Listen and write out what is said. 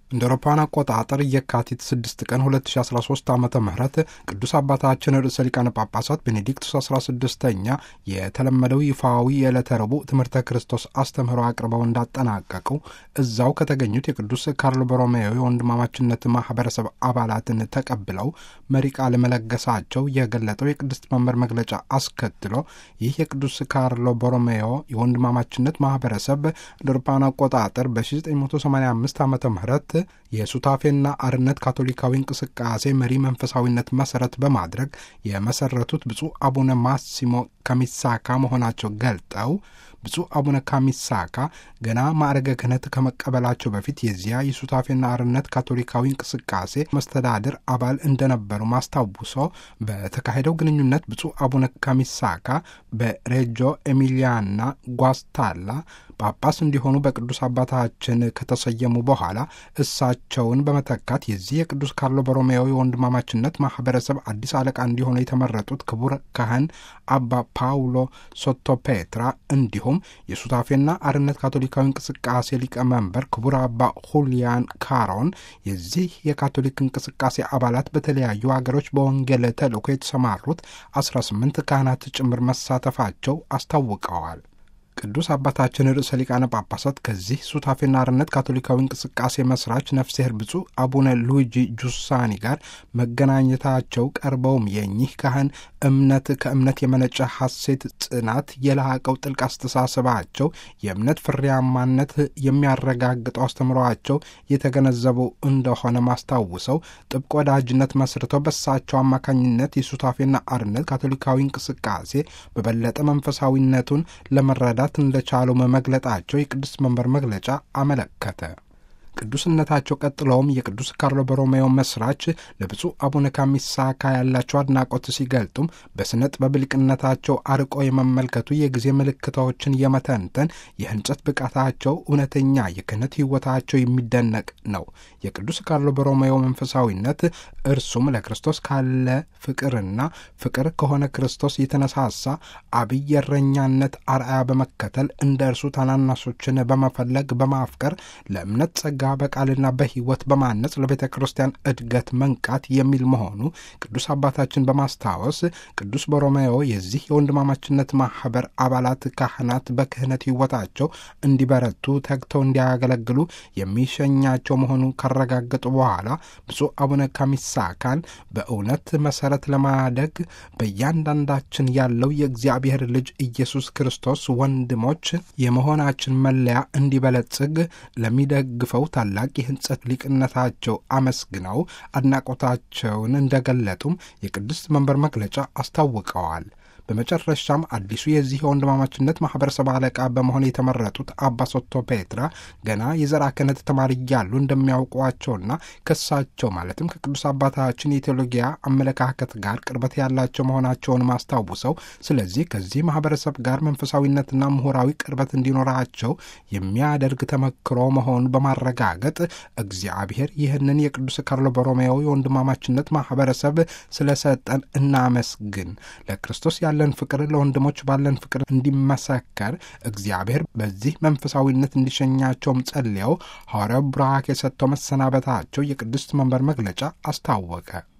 እንደ አውሮፓውያን አቆጣጠር የካቲት 6 ቀን 2013 ዓ ም ቅዱስ አባታችን ርዕሰ ሊቃነ ጳጳሳት ቤኔዲክቱስ 16ኛ የተለመደው ይፋዊ የዕለተ ረቡዕ ትምህርተ ክርስቶስ አስተምህሮ አቅርበው እንዳጠናቀቁ እዛው ከተገኙት የቅዱስ ካርሎ ቦሮሜዮ የወንድማማችነት ማህበረሰብ አባላትን ተቀብለው መሪ ቃል መለገሳቸው የገለጠው የቅድስት መንበር መግለጫ አስከትሎ ይህ የቅዱስ ካርሎ ቦሮሜዮ የወንድማማችነት ማህበረሰብ እንደ አውሮፓውያን አቆጣጠር በ1985 ዓ ም የሱታፌና አርነት ካቶሊካዊ እንቅስቃሴ መሪ መንፈሳዊነት መሰረት በማድረግ የመሰረቱት ብፁዕ አቡነ ማሲሞ ካሚሳካ መሆናቸው ገልጠው ብፁዕ አቡነ ካሚሳካ ገና ማዕረገ ክህነት ከመቀበላቸው በፊት የዚያ የሱታፌና አርነት ካቶሊካዊ እንቅስቃሴ መስተዳድር አባል እንደነበሩ ማስታውሶ በተካሄደው ግንኙነት ብፁዕ አቡነ ካሚሳካ በሬጆ ኤሚሊያና ጓስታላ ጳጳስ እንዲሆኑ በቅዱስ አባታችን ከተሰየሙ በኋላ እሳቸውን በመተካት የዚህ የቅዱስ ካርሎ ቦሮሜዮ የወንድማማችነት ማህበረሰብ አዲስ አለቃ እንዲሆኑ የተመረጡት ክቡር ካህን አባ ፓውሎ ሶቶ ፔትራ እንዲሁም የሱታፌና አርነት ካቶሊካዊ እንቅስቃሴ ሊቀመንበር ክቡር አባ ሁሊያን ካሮን የዚህ የካቶሊክ እንቅስቃሴ አባላት በተለያዩ አገሮች በወንጌል ተልእኮ የተሰማሩት 18 ካህናት ጭምር መሳተፋቸው አስታውቀዋል። ቅዱስ አባታችን ርዕሰ ሊቃነ ጳጳሳት ከዚህ ሱታፌና አርነት ካቶሊካዊ እንቅስቃሴ መስራች ነፍስሔር ብፁዕ አቡነ ሉዊጂ ጁሳኒ ጋር መገናኘታቸው ቀርበውም የእኚህ ካህን እምነት ከእምነት የመነጨ ሐሴት፣ ጽናት፣ የላቀው ጥልቅ አስተሳሰባቸው የእምነት ፍሬያማነት የሚያረጋግጠው አስተምሯቸው የተገነዘቡ እንደሆነ ማስታውሰው ጥብቅ ወዳጅነት መስርተው በሳቸው አማካኝነት የሱታፌና አርነት ካቶሊካዊ እንቅስቃሴ በበለጠ መንፈሳዊነቱን ለመረዳት እንደቻሉ መግለጣቸው የቅዱስ መንበር መግለጫ አመለከተ። ቅዱስነታቸው ቀጥለውም የቅዱስ ካርሎ ቦሮሜዮ መስራች ለብፁዕ አቡነ ካሚሳካ ያላቸው አድናቆት ሲገልጡም በሥነ ጥበብ ሊቅነታቸው አርቆ የመመልከቱ የጊዜ ምልክቶችን የመተንተን የህንጸት ብቃታቸው እውነተኛ የክህነት ሕይወታቸው የሚደነቅ ነው። የቅዱስ ካርሎ ቦሮሜዮ መንፈሳዊነት እርሱም ለክርስቶስ ካለ ፍቅርና ፍቅር ከሆነ ክርስቶስ የተነሳሳ አብይ እረኛነት አርአያ በመከተል እንደ እርሱ ታናናሾችን በመፈለግ በማፍቀር ለእምነት ጸጋ በቃልና በሕይወት በማነጽ ለቤተ ክርስቲያን እድገት መንቃት የሚል መሆኑ ቅዱስ አባታችን በማስታወስ ቅዱስ ቦሮሜዮ የዚህ የወንድማማችነት ማህበር አባላት ካህናት በክህነት ሕይወታቸው እንዲበረቱ ተግተው እንዲያገለግሉ የሚሸኛቸው መሆኑ ካረጋገጡ በኋላ ብፁዕ አቡነ ካሚሳካን በእውነት መሰረት ለማደግ በእያንዳንዳችን ያለው የእግዚአብሔር ልጅ ኢየሱስ ክርስቶስ ወንድሞች የመሆናችን መለያ እንዲበለጽግ ለሚደግፈው ታላቅ የህንጸት ሊቅነታቸው አመስግነው አድናቆታቸውን እንደገለጡም የቅድስት መንበር መግለጫ አስታውቀዋል። በመጨረሻም አዲሱ የዚህ የወንድማማችነት ማህበረሰብ አለቃ በመሆን የተመረጡት አባ ሶቶ ፔትራ ገና የዘራ ክህነት ተማሪ እያሉ እንደሚያውቋቸውና ከሳቸው ማለትም ከቅዱስ አባታችን የቴዎሎጊያ አመለካከት ጋር ቅርበት ያላቸው መሆናቸውን ማስታውሰው ስለዚህ ከዚህ ማህበረሰብ ጋር መንፈሳዊነትና ምሁራዊ ቅርበት እንዲኖራቸው የሚያደርግ ተመክሮ መሆኑን በማረጋገጥ እግዚአብሔር ይህንን የቅዱስ ካርሎ ቦሮሜዮ የወንድማማችነት ማህበረሰብ ስለሰጠን እናመስግን ለክርስቶስ ያለን ፍቅር ለወንድሞች ባለን ፍቅር እንዲመሰከር እግዚአብሔር በዚህ መንፈሳዊነት እንዲሸኛቸውም ጸልየው ሐዋርያው ቡራኬ ሰጥተው መሰናበታቸው የቅድስት መንበር መግለጫ አስታወቀ።